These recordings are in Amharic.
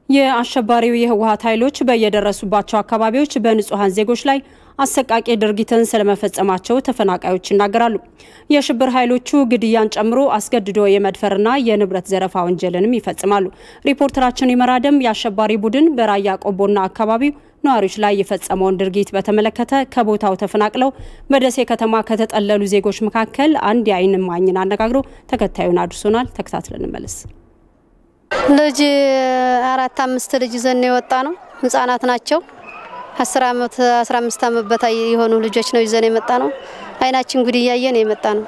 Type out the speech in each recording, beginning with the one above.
የአሸባሪው የህወሀት ኃይሎች በየደረሱባቸው አካባቢዎች በንጹሐን ዜጎች ላይ አሰቃቂ ድርጊትን ስለመፈጸማቸው ተፈናቃዮች ይናገራሉ። የሽብር ኃይሎቹ ግድያን ጨምሮ አስገድዶ የመድፈርና የንብረት ዘረፋ ወንጀልንም ይፈጽማሉ። ሪፖርተራችን ይመራደም የአሸባሪ ቡድን በራያ ቆቦና አካባቢው ነዋሪዎች ላይ የፈጸመውን ድርጊት በተመለከተ ከቦታው ተፈናቅለው በደሴ ከተማ ከተጠለሉ ዜጎች መካከል አንድ የዓይን እማኝን አነጋግሮ ተከታዩን አድርሶናል። ተከታትለን እንመለስ። ልጅ አራት አምስት ልጅ ይዘን የወጣ ነው። ህጻናት ናቸው። አስር አመት አስራ አምስት አመት በታይ የሆኑ ልጆች ነው ይዘን የመጣ ነው። አይናችን ጉድ እያየን የመጣ ነው።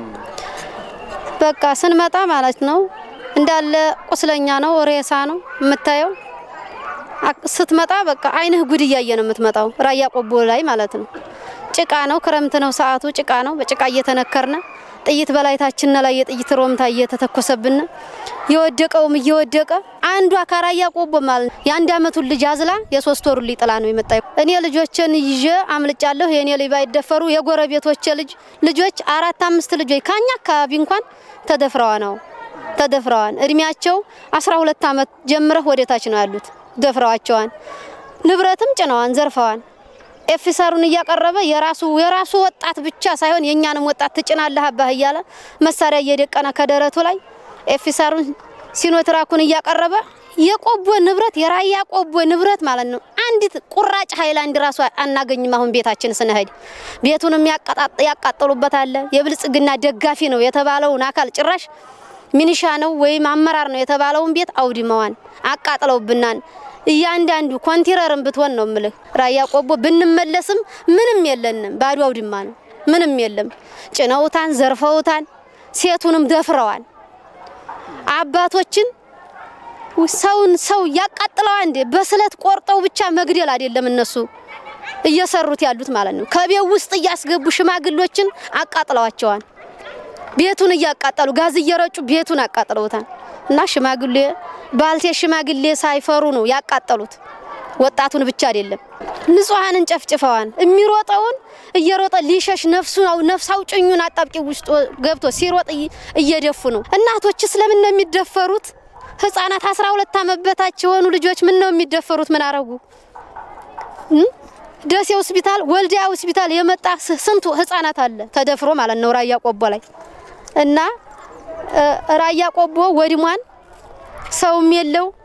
በቃ ስንመጣ ማለት ነው እንዳለ ቁስለኛ ነው፣ ሬሳ ነው የምታየው። ስትመጣ በቃ አይንህ ጉድ እያየ ነው የምትመጣው። ራያ ቆቦ ላይ ማለት ነው። ጭቃ ነው፣ ክረምት ነው፣ ሰዓቱ ጭቃ ነው። በጭቃ እየተነከርነ ጥይት በላይታችን ላይ የጥይት ሮምታ እየተተኮሰብን የወደቀውም እየወደቀ አንዷ ከራያ ቆቦ ማለት ነው የአንድ አመቱን ልጅ አዝላ የሶስት ወሩ ልጅ ጥላ ነው የመጣ። እኔ ልጆችን ይዤ አምልጫለሁ። የእኔ ልጅ ባይደፈሩ የጎረቤቶቼ ልጅ ልጆች አራት አምስት ልጆች ከኛ አካባቢ እንኳን ተደፍረዋ ነው ተደፍረዋን። እድሜያቸው አስራ ሁለት አመት ጀምረህ ወደታች ነው ያሉት። ደፍረዋቸዋን፣ ንብረትም ጭነዋን፣ ዘርፈዋን። ኤፊሰሩን እያቀረበ የራሱ የራሱ ወጣት ብቻ ሳይሆን የእኛንም ወጣት ትጭናለህ አባህ እያለ መሳሪያ እየደቀነ ከደረቱ ላይ ኤፊሰሩን ሲኖትራኩን እያቀረበ የቆቦ ንብረት የራያ ቆቦ ንብረት ማለት ነው። አንዲት ቁራጭ ሀይላንድ ራሱ አናገኝም። አሁን ቤታችን ስንሄድ ቤቱንም ያቃጠሉበት አለ። የብልጽግና ደጋፊ ነው የተባለውን አካል ጭራሽ ሚኒሻ ነው ወይም አመራር ነው የተባለውን ቤት አውድመዋን አቃጥለውብናን። እያንዳንዱ ኮንቲነርን ብትሆን ነው ምልህ ራያ ቆቦ ብንመለስም ምንም የለንም። ባዶ አውድማ ነው። ምንም የለም። ጭነውታን፣ ዘርፈውታን፣ ሴቱንም ደፍረዋል። አባቶችን ሰውን ሰው ያቃጥለው አንዴ በስለት ቆርጠው ብቻ መግደል አይደለም እነሱ እየሰሩት ያሉት ማለት ነው። ከቤት ውስጥ እያስገቡ ሽማግሎችን አቃጥለዋቸዋል። ቤቱን እያቃጠሉ ጋዝ እየረጩ ቤቱን አቃጥለውታል። እና ሽማግሌ ባልቴ ሽማግሌ ሳይፈሩ ነው ያቃጠሉት። ወጣቱን ብቻ አይደለም ንጹሐንን ጨፍጭፈዋል። የሚሮጠውን እየሮጠ ሊሸሽ ነፍሱ ነፍስ አውጭኙን አጣብቂ ውስጥ ገብቶ ሲሮጥ እየደፉ ነው። እናቶች ስለምን ነው የሚደፈሩት? ህፃናት አስራ ሁለት ዓመት በታች የሆኑ ልጆች ምን ነው የሚደፈሩት? ምን አረጉ? ደሴ ሆስፒታል፣ ወልዲያ ሆስፒታል የመጣ ስንቱ ህፃናት አለ ተደፍሮ ማለት ነው ራያ ቆቦ ላይ እና ራያ ቆቦ ወድሟን ሰውም የለው